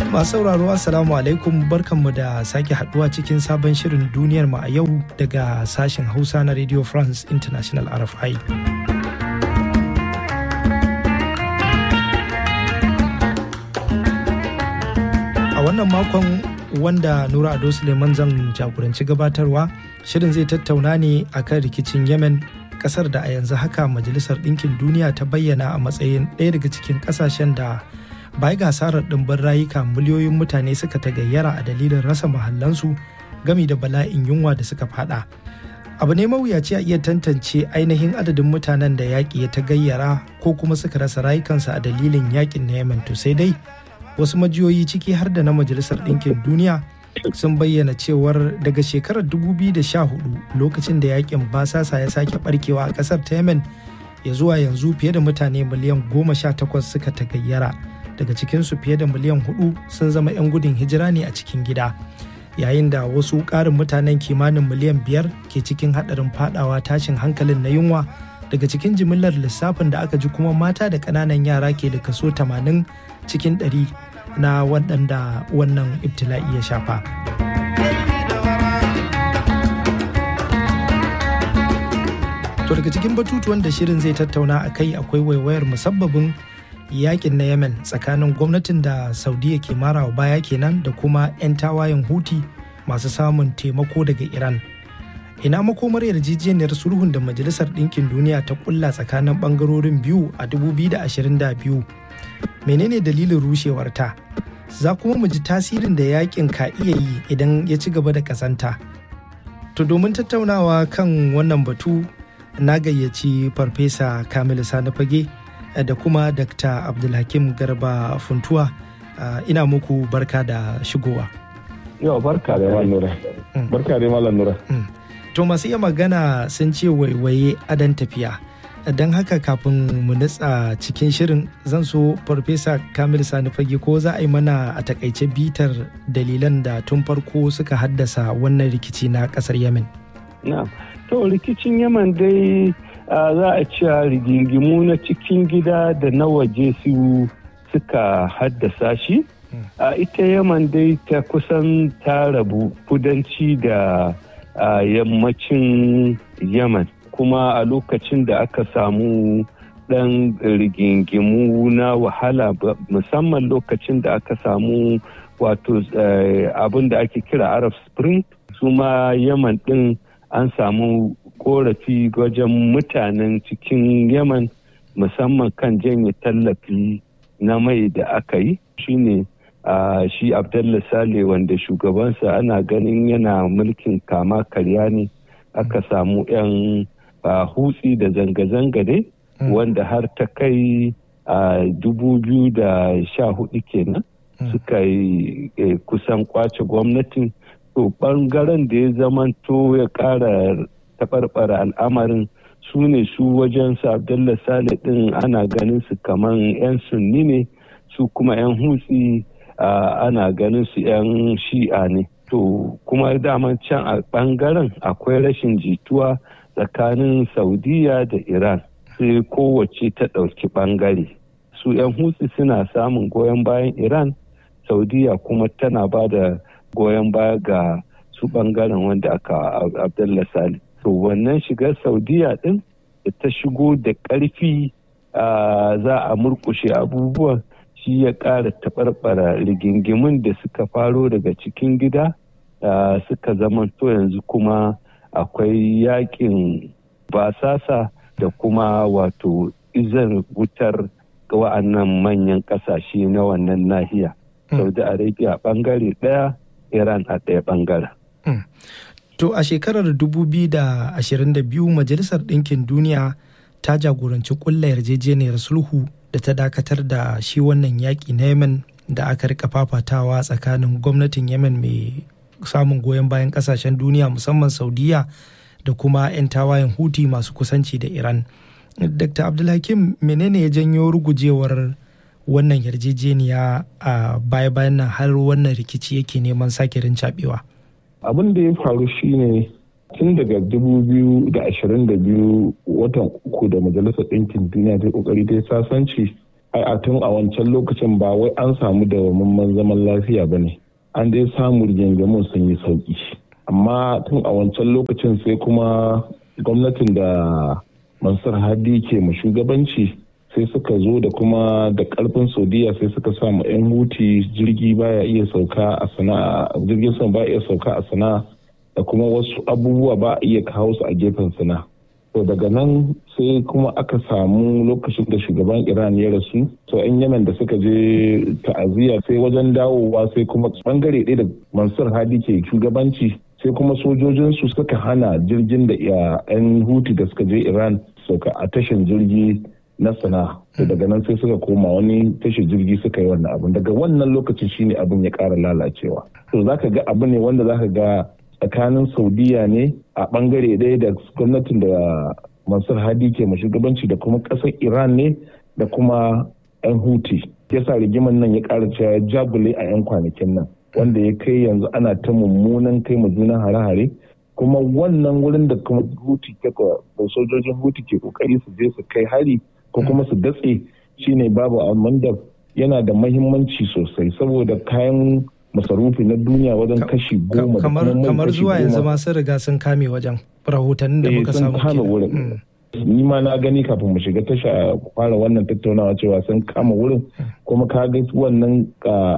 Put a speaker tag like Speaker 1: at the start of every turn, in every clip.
Speaker 1: Masu sauraro Assalamu alaikum barkanmu da sake haduwa cikin sabon shirin duniyar mu a yau daga sashen Hausa na Radio France International RFI. A wannan makon wanda Nura Ado Suleiman zan jagoranci gabatarwa shirin zai tattauna ne akan rikicin Yemen kasar da a yanzu haka Majalisar Ɗinkin Duniya ta bayyana a matsayin ɗaya daga cikin ƙasashen da bai ga hasarar ɗimbin rayuka miliyoyin mutane suka tagayyara a dalilin rasa mahallansu gami da bala'in yunwa da suka fada abu ne mawuyaci a iya tantance ainihin adadin mutanen da yaƙi ya tagayyara ko kuma suka rasa rayukansu a dalilin yaƙin na yemen to sai dai wasu majiyoyi ciki har da na majalisar ɗinkin duniya sun bayyana cewar daga shekarar 2014 lokacin da yaƙin basasa ya sake barkewa a ƙasar ta yemen ya zuwa yanzu fiye da mutane miliyan goma sha takwas suka tagayyara daga cikinsu fiye da miliyan hudu sun zama 'yan gudun hijira ne a cikin gida yayin da wasu ƙarin mutanen kimanin miliyan biyar ke cikin haɗarin fadawa tashin hankalin na yunwa daga cikin jimillar lissafin da aka ji kuma mata da ƙananan yara ke da kaso 80 cikin 100 na waɗanda wannan ibtila'i ya shafa. To daga cikin batutuwan da shirin zai tattauna a kai akwai waiwayar musabbabin yakin na yemen tsakanin gwamnatin da saudiya ke marawa baya kenan da kuma 'yan tawayen huti masu samun taimako daga iran ina makomar yarjejeniyar sulhun da majalisar ɗinkin duniya ta kulla tsakanin ɓangarorin biyu a 2022 menene dalilin rushewar ta za kuma mu ji tasirin da yakin ka iya yi idan ya ci gaba da kasanta to domin tattaunawa kan wannan batu na gayyaci farfesa kamilu sani fage da kuma Dr. Abdulhakim Garba Funtuwa ina muku barka da shigowa.
Speaker 2: Yawa barka da Malam Nura. Barka da Malam Nura.
Speaker 1: To masu iya magana sun ce waiwaye adan tafiya. Don haka kafin mu nutsa cikin shirin zan so Farfesa Kamil Sani Fage ko za a yi mana a takaice bitar dalilan da tun farko suka haddasa wannan rikici na kasar Yemen.
Speaker 2: Na, to rikicin Yemen dai Uh, za a ce rigingimu na cikin gida da na waje su suka haddasa shi a uh, ita yaman dai ta kusan ta rabu kudanci da uh, yammacin yaman kuma a lokacin da aka samu ɗan rigingimu na wahala musamman lokacin da aka samu wato abin da ake kira arab spring su ma yaman ɗin an samu korafi wajen mutanen cikin yaman musamman kan janye tallafi na mai da aka yi shine uh, shi abdullah sale wanda shugabansa ana ganin yana mulkin kama karya ne aka samu 'yan uh, hutsi da zanga-zanga dai mm. wanda har ta kai a uh, dubu biyu da sha hudu kenan mm. suka yi eh, kusan kwace gwamnatin to bangaren da ya zamanto ya kara taɓarɓara al'amarin su ne su wajen su abdullah sale ɗin ana ganin su kaman 'yan sunni ne su kuma 'yan hutsi ana ganin su 'yan shi'a ne to kuma daman can a ɓangaren akwai rashin jituwa tsakanin saudiya da iran sai kowace ta ɗauki ɓangare su 'yan hutsi suna samun goyon bayan iran saudiya kuma tana ba da goyon baya ga su ɓangaren wanda aka abdullah sale to wannan shigar saudiya din da ta shigo da ƙarfi za a murkushe abubuwan shi ya ƙara taɓarɓara rigingimun da suka faro daga cikin gida suka zamanto yanzu kuma akwai yakin basasa da kuma wato izar wutar ga wa'annan manyan ƙasashe na wannan nahiya saudi arabia ɓangare ɗaya iran a ɗaya ɓangaren
Speaker 1: To a shekarar 2022 Majalisar Ɗinkin Duniya ta jagoranci ƙulla yarjejeniyar sulhu da ta dakatar da shi wannan yaƙi na Yemen da aka rika fafatawa tsakanin gwamnatin Yemen mai samun goyon bayan ƙasashen duniya musamman Saudiya da kuma 'yan tawayen Huti masu kusanci da Iran. Dr. Abdulhakim menene ya janyo rugujewar wannan yarjejeniya a baya-bayan nan har wannan rikici yake neman sake rincaɓewa?
Speaker 3: abin da ya faru shine tun daga 2022 watan uku da majalisar ɗinkin duniya ta kokari ta sasanci a tun a wancan lokacin ba wai an samu dawamamman zaman lafiya ba ne an dai samu rigingimun sun yi sauki amma tun a wancan lokacin sai kuma gwamnatin da mansur hadi ke mu shugabanci sai suka zo da kuma da karfin saudiya sai suka samu 'yan huti jirgi baya iya sauka a sana'a jirgin sama baya iya sauka a sana'a da kuma wasu abubuwa ba a iya kawo su a gefen sana'a to daga nan sai kuma aka samu lokacin da shugaban iran ya rasu to 'yan yamen da suka je ta'aziyya sai wajen dawowa sai kuma bangare ɗaya da mansur hadi ke shugabanci sai kuma sojojinsu suka hana jirgin da 'yan huti da suka je iran sauka a tashin jirgi na sana to daga nan sai suka koma wani tashin jirgi suka yi wannan abin daga wannan lokaci shine abin ya ƙara lalacewa to zaka ga abu ne wanda zaka ga tsakanin saudiya ne a bangare ɗaya da gwamnatin da mansur hadi ke shugabanci da kuma ƙasar iran ne da kuma 'yan huti yasa rigiman nan ya ƙara cewa jagule a 'yan kwanakin nan wanda ya kai yanzu ana ta mummunan kai mu juna hare-hare kuma wannan wurin da kuma huti da sojojin huti ke kokari su je su kai hari ko kuma su datse shine babu amanda yana da mahimmanci sosai saboda kayan masarufi na duniya wajen kashi goma
Speaker 1: kamar zuwa yanzu ma sun riga sun kame wajen rahotannin da muka samu
Speaker 3: kame wurin ni ma na gani kafin mu shiga tasha fara wannan tattaunawa cewa sun kama wurin kuma ka ga wannan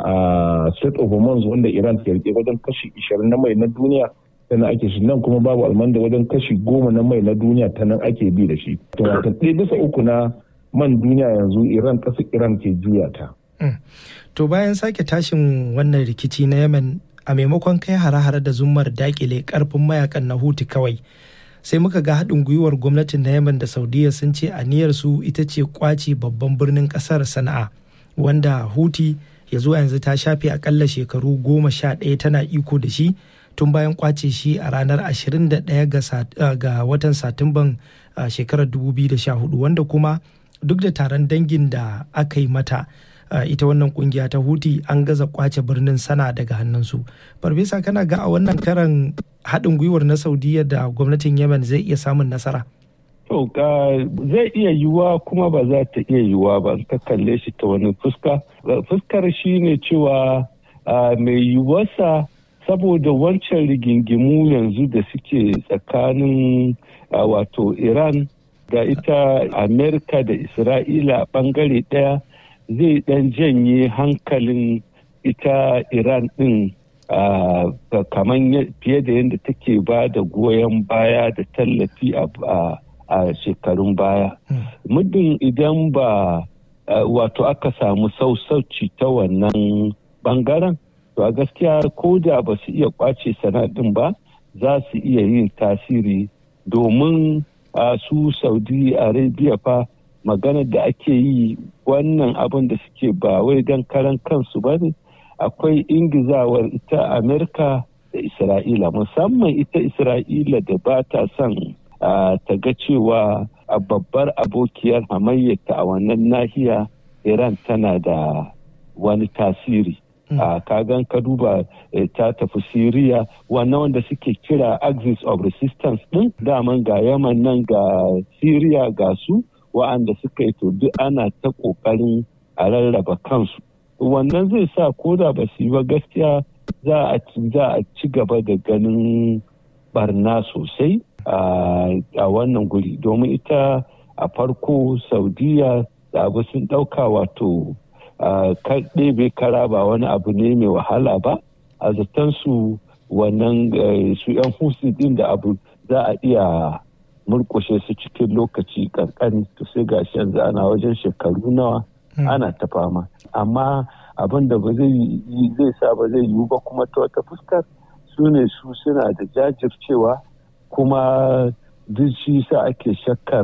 Speaker 3: a state of hormones wanda iran ke rike wajen kashi 20 na mai na duniya tana ake shi nan kuma babu almanda wajen kashi goma na mai na duniya ta nan ake bi da shi to wata ɗaya bisa uku na man duniya yanzu iran ƙasar iran ke juya ta
Speaker 1: to bayan sake tashin wannan rikici na yemen a maimakon kai hare-hare da zummar dakile karfin mayakan na huti kawai sai muka ga haɗin gwiwar gwamnatin na yemen da saudiya sun ce aniyar su ita ce kwace babban birnin ƙasar sana'a wanda huti ya zuwa yanzu ta shafe akalla shekaru goma sha ɗaya tana iko da shi tun bayan kwace shi a ranar 21 ga watan satumban shekarar 2014 wanda kuma duk da taron dangin da aka yi mata ita wannan kungiya ta huti an gaza kwace birnin sana daga hannunsu farfesa kana ga a wannan karan haɗin gwiwar na saudiya da gwamnatin yemen zai iya samun nasara
Speaker 2: To zai iya yiwuwa kuma ba za ta iya yiwuwa ba ka kalle shi ta wani fuska. Fuskar shi ne cewa mai yiwuwarsa saboda wancan rigingimu yanzu da suke tsakanin wato Iran da ita Amerika da Isra'ila bangare ɗaya zai ɗan janye hankalin ita Iran ɗin kamar fiye da yadda take ba da goyon baya da tallafi a a shekarun baya. Muddin idan ba wato aka samu sausauci ta wannan bangaren, to a gaskiya ko da ba su iya kwace sanadin ba za su iya yin tasiri domin su Saudi Arabia fa magana da ake yi wannan abin da suke ba wai don karan kansu ba ne akwai ingizawar ita Amerika da Isra'ila musamman ita Isra'ila da ba ta son ta ga cewa a babbar abokiyar hamayyata a wannan nahiya iran tana da wani tasiri a kagan ka duba ta tafi siriya wannan wanda suke kira axis of resistance din daman ga yaman nan ga siriya ga su wa'anda suka yi to duk ana ta kokarin a rarraba kansu wannan zai sa ko da ba su yi ba gaskiya za a ci gaba da ganin barna sosai a wannan guri domin ita a farko saudiya da abu sun ɗauka wato ɗebe kara ba wani abu ne mai wahala ba a zaton su wannan su 'yan husi din da abu za a iya murkushe su cikin lokaci kankani to sai ga yanzu ana wajen shekaru nawa ana ta fama amma abin da ba zai zai sa ba zai yiwu ba kuma ta wata fuskar su ne su suna da jajircewa kuma duk shi sa ake shakkar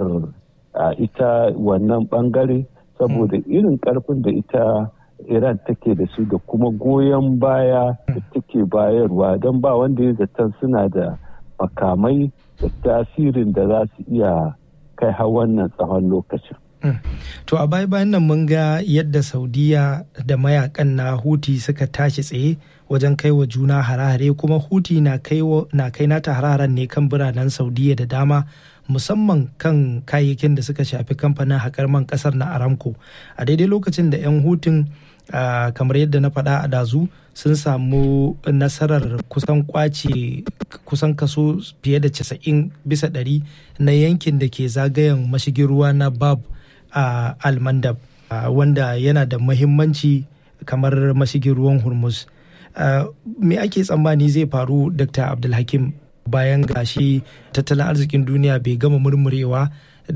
Speaker 2: ita wannan bangare saboda irin karfin da ita iran take da su da kuma goyon baya da take bayarwa don ba wanda ya zaton suna da makamai da tasirin da za su iya kai har wannan tsawon lokacin
Speaker 1: To a baya bayan nan mun ga yadda Saudiya da mayakan na Huti suka tashi tsaye wajen kai wa juna hare-hare kuma huti na kai nata hare-haren ne kan biranen saudiya da dama musamman kan kayayyakin da suka shafi kamfanin haƙar man ƙasar na aramco a daidai lokacin da 'yan hutun kamar yadda na faɗa a dazu sun samu nasarar kusan kwace kusan kaso fiye da 90 bisa ɗari na yankin da ke zagayen mashigin ruwa na bab a almandab wanda yana da mahimmanci kamar mashigin ruwan hormuz me ake tsammani zai faru dr abdulhakim bayan gashi tattalin arzikin duniya bai gama murmurewa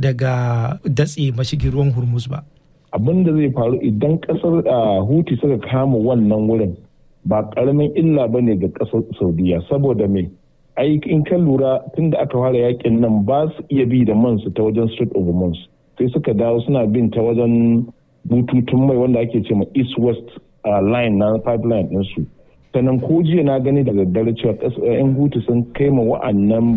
Speaker 1: daga datse mashigin ruwan hormuz ba
Speaker 3: abin da zai faru idan kasar huti suka kama wannan wurin ba karamin illa ba ne ga kasar saudiya saboda me ai in kan lura tun da aka fara yakin nan ba su iya bi da man su ta wajen street of mons sai suka dawo suna bin ta wajen bututun mai wanda ake ce ma east west line na pipeline ɗinsu sannan ko jiya na gani da daddare cewa yan hutu sun kai ma wa'annan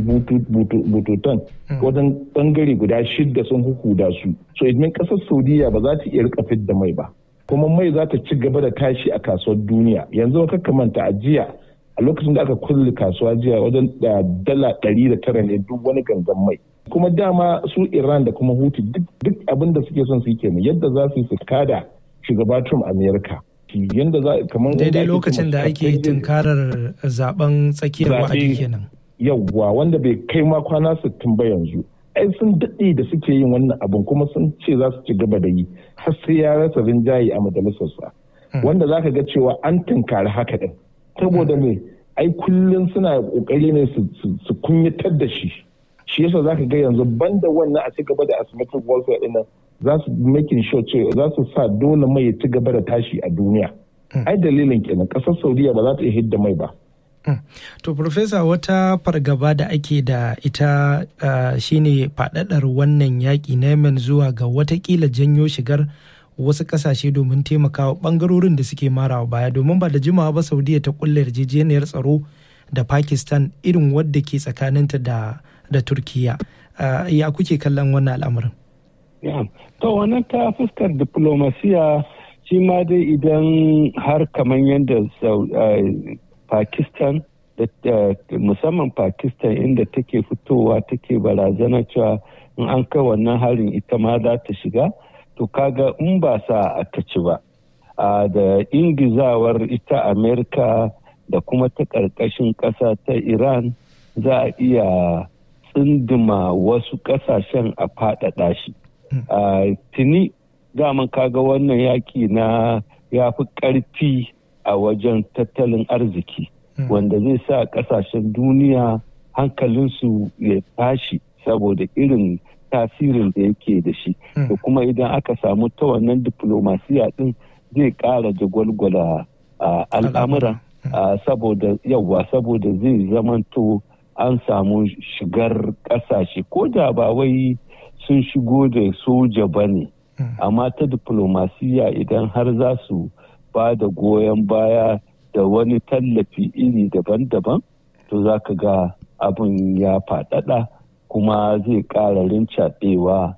Speaker 3: bututan wajen bangare guda shidda sun hukuda su so idan kasar saudiya ba za ta iya rika da mai ba kuma mai za ta ci gaba da tashi a kasuwar duniya yanzu ka manta a jiya a lokacin da aka kulle kasuwa jiya wajen dala ɗari da tara ne duk wani gangan mai kuma dama su iran da kuma hutu duk abin da suke son su yi kenan yadda za su yi su kada shugaba trump america yadda za kamar
Speaker 1: daidai lokacin da ake tunkarar zaben tsakiyar wa'adi kenan
Speaker 3: yawwa wanda bai kai ma kwana sittin ba yanzu ai sun daɗe da suke yin wannan abin kuma sun ce za su ci gaba da yi har sai ya rasa rinjaye a majalisarsa wanda za ka ga cewa an tunkari haka ɗin saboda me ai kullum suna ƙoƙari ne su kunyatar da shi shi yasa za ka ga yanzu banda wannan a ci gaba da asymmetric warfare ɗin nan za su making sure cewa za su sa dole mai ya ci gaba da tashi a duniya ai dalilin kenan ƙasar saudiya ba za ta iya hidda mai ba
Speaker 1: To, Profesa, wata fargaba da ake da ita uh, shine faɗaɗar wannan yaƙi na Yemen zuwa ga watakila janyo shigar wasu ƙasashe domin taimakawa ɓangarorin da suke marawa baya domin ba da jimawa ba Saudiya ta kulle yarjejeniyar tsaro da Pakistan irin wadda ke tsakaninta da, da Turkiya. Uh, ya kuke kallon wannan al'amarin?
Speaker 2: Yeah. To, wannan ta fuskar diplomasiya shi ma dai idan har kamar yadda uh, Pakistan da musamman Pakistan inda take fitowa take barazana cewa in an kai wannan harin ita ma za ta shiga to kaga in ba sa aka ci ba da ingizawar ita Amerika da kuma ta ƙarƙashin ƙasa ta Iran za a iya tsindima wasu ƙasashen a faɗaɗa shi. Tuni daman kaga wannan yaƙi na ya fi ƙarfi a wajen tattalin arziki wanda zai sa kasashen duniya hankalinsu ya tashi saboda irin tasirin da yake da shi da kuma idan aka samu ta wannan diplomasiya din zai ƙara jagwalgwala al'amura saboda yawa saboda zai zamanto an samu shigar kasashe ko da ba wai sun shigo da soja ba ne amma ta diplomasiya idan har za su ba da goyon baya da wani tallafi iri daban-daban to za ka ga abin ya faɗaɗa kuma zai ƙara rincaɗewa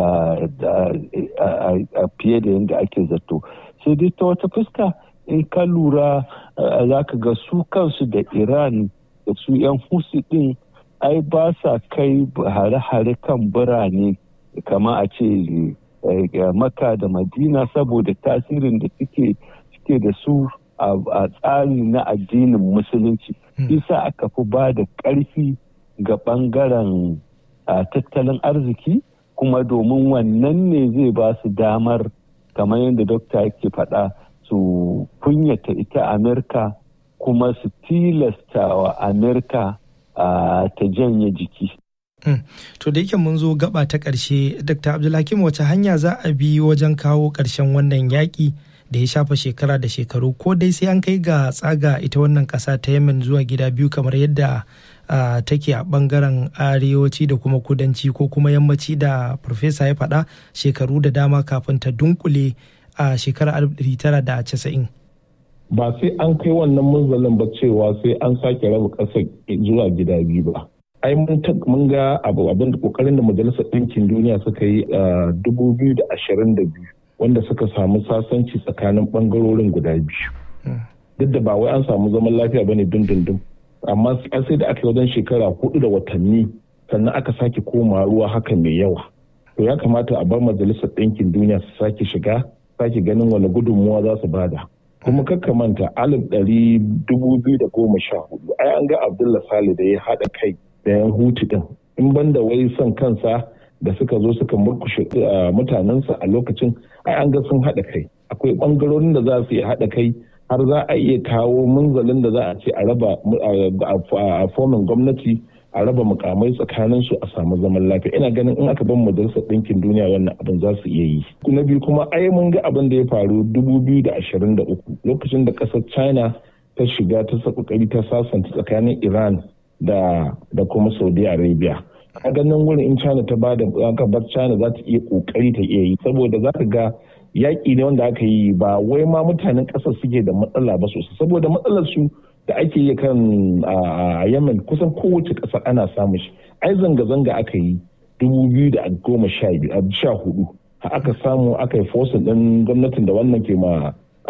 Speaker 2: a fiye da yadda ake zato sai dai ta wata fuska in ka lura za ka ga su kansu da iran da su 'yan husi ɗin ai ba sa kai hare-hare kan birane kama a ce maka da madina saboda tasirin da suke suke da su a tsari na addinin musulunci isa aka fi ba da ƙarfi ga ɓangaren tattalin arziki kuma domin wannan ne zai ba su damar kamar yadda dokta yake faɗa su kunyata ita amerika kuma su tilasta wa amerika ta janye jiki
Speaker 1: To da yake mun zo gaba ta ƙarshe, Dr. Abdulhakim wace hanya za a bi wajen kawo ƙarshen wannan yaƙi da ya shafa shekara da shekaru ko dai sai an kai ga tsaga ita wannan ƙasa ta Yemen zuwa gida biyu kamar yadda take a ɓangaren arewaci da kuma kudanci ko kuma yammaci da Farfesa ya faɗa shekaru da dama kafin ta dunkule a shekarar 1990.
Speaker 3: Ba sai an kai wannan munzalin ba cewa sai an sake raba ƙasar zuwa gida biyu ba. ai mun ga abu abin da kokarin da majalisar ɗinkin duniya suka yi a biyu wanda suka samu sasanci tsakanin ɓangarorin guda biyu duk da ba wai an samu zaman lafiya bane dindindin amma sai da aka yi wajen shekara hudu da watanni sannan aka sake koma ruwa haka mai yawa to ya kamata a bar majalisar ɗinkin duniya su sake shiga sake ganin wani gudunmuwa za su bada kuma kakka manta alif ɗari dubu biyu da goma sha hudu ai an ga abdullah sale da ya haɗa kai da yan hutu ɗin in banda wai son kansa da suka zo suka murkushe mutanensa a lokacin ai an ga sun haɗa kai akwai ɓangarorin da za su iya haɗa kai har za a iya kawo munzalin da za a ce a raba a fomin gwamnati a raba mukamai tsakanin su a samu zaman lafiya ina ganin in aka ban majalisar ɗinkin duniya wannan abin za su iya yi na biyu kuma ai mun ga abin da ya faru dubu biyu da ashirin da uku lokacin da ƙasar china ta shiga ta kokari ta sasanta tsakanin iran da da kuma saudi arabia a ganin wurin in china ta bada aka bar china za ta iya kokari ta iya yi saboda za ka ga yaƙi ne wanda aka yi ba wai ma mutanen ƙasar suke da matsala ba sosai saboda matsalar su da ake yi kan a yemen kusan kowace ƙasa ana samun shi ai zanga-zanga aka yi dubu biyu da goma sha hudu aka samu aka yi fosin ɗin gwamnatin da wannan ke ma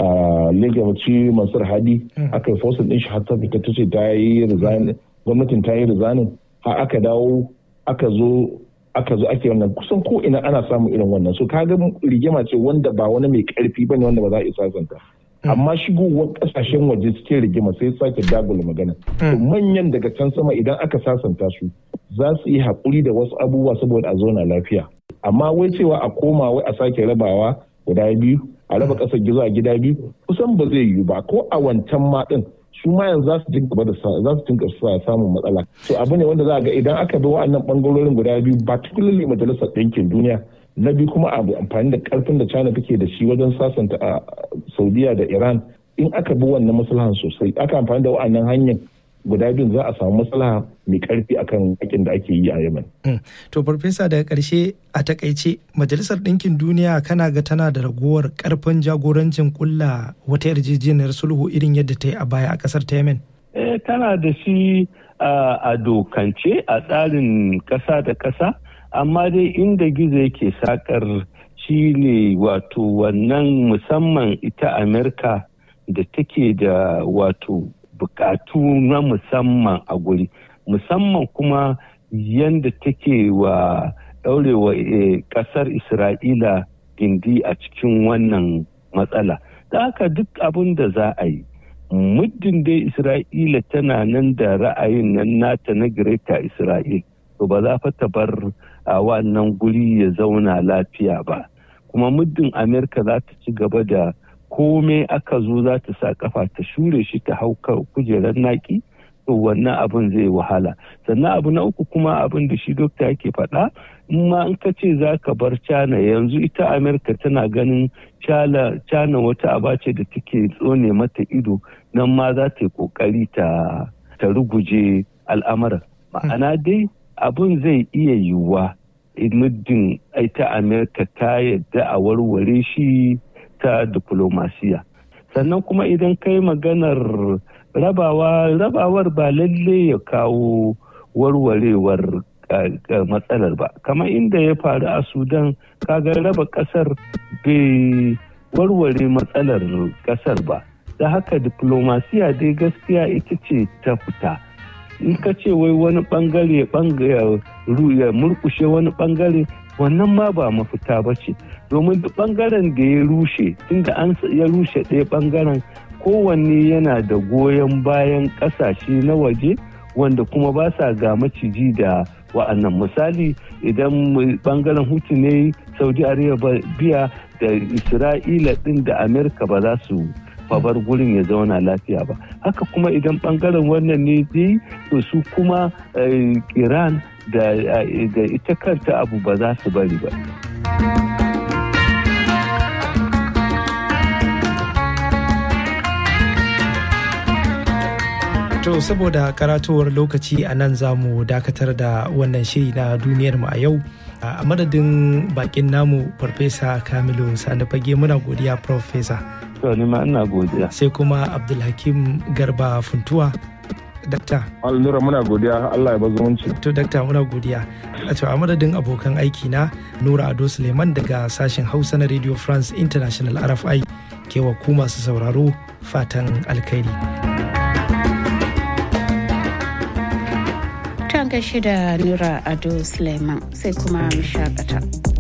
Speaker 3: legaci mansur hadi aka yi fosin ɗin shi har ta fita ta ce ta yi gwamnatin ta yi rizanin har aka dawo aka zo aka zo ake wannan kusan ko ina ana samun irin wannan so kaga rigima ce wanda ba wani mai karfi bane wanda ba za a isa santa amma shigowar kasashen waje cikin rigima sai sake dagula magana to manyan daga can sama idan aka sasanta su za su yi haƙuri da wasu abubuwa saboda a zauna lafiya amma wai cewa a koma wai a sake rabawa guda biyu a raba ƙasar gizo a gida biyu kusan ba zai yiwu ba ko a wancan ma din su ma yanzu za su jin gaba da za su jin samun matsala to abu ne wanda za a ga idan aka bi wa'annan bangarorin guda biyu particularly majalisar ɗinkin duniya na biyu kuma abu amfani da karfin da china take da shi wajen sasanta a saudiya da iran in aka bi wannan maslahan sosai aka amfani da wa'annan hanyar guda biyun za a samu maslaha mai karfi akan yakin da ake yi a yemen.
Speaker 1: to farfesa daga karshe a takaice majalisar ɗinkin duniya kana ga tana da ragowar karfin jagorancin kulla wata yarjejeniyar sulhu irin yadda ta yi a baya a ƙasar ta yemen.
Speaker 2: eh tana da shi a dokance a tsarin ƙasa da ƙasa amma dai inda gizo yake sakar shi ne wato wannan musamman ita amerika da take da wato bukatu na musamman a guri musamman kuma yadda take wa daurewa kasar isra'ila gindi a cikin wannan matsala da haka duk abin da za a yi muddin dai isra'ila tana nan da ra'ayin nan nata na greta isra'il to ba za fa ta bar a wannan guri ya zauna lafiya ba kuma muddin amerika za ta ci gaba da komai aka zo za ta sa kafa ta shure shi ta hau kujerar naki to wannan abin zai wahala sannan abu na uku kuma abin da shi dokta yake faɗa in ma in ka ce za ka bar cana yanzu ita amerika tana ganin cana wata aba ce da take tsone mata ido nan ma za ta yi kokari ta ruguje al'amuran ma'ana dai abin zai iya yiwuwa muddin ita amerika ta yadda a warware shi ta diplomasiya sannan kuma idan kai maganar rabawa rabawar ba lalle ya kawo warwarewar matsalar ba kamar inda ya faru a sudan kaga raba kasar bai warware matsalar kasar ba da haka diplomasiya dai gaskiya ita ce ta fita in ka ce wai wani bangare ya murkushe wani bangare wannan ma ba mafita ba ce domin duk bangaren da ya rushe tunda an ya rushe ɗaya bangaren kowanne yana da goyon bayan ƙasashe na waje wanda kuma ba sa ga maciji da wa'annan misali idan bangaren hutu ne saudi arabia da isra'ila ɗin da amerika ba za su bar gurin ya zauna lafiya ba haka kuma idan bangaren wannan ne dai to su kuma iran da ita kanta abu ba za su bari ba
Speaker 1: To saboda karatuwar lokaci a nan za mu dakatar da wannan shiri na duniyar mu a yau. A madadin bakin namu Farfesa Kamilu Sani Fage muna godiya Farfesa.
Speaker 2: To ni ma ina godiya.
Speaker 1: Sai kuma Abdulhakim Garba Funtuwa. Dakta.
Speaker 3: Alnura muna godiya Allah ya ba zumunci.
Speaker 1: To dakta muna godiya. A a madadin abokan aiki na Nura Ado Suleiman daga sashen Hausa na Radio France International RFI ke wa ku masu sauraro fatan alkhairi.
Speaker 4: Ta gashi da Nura Ado Suleiman sai kuma mu shakata.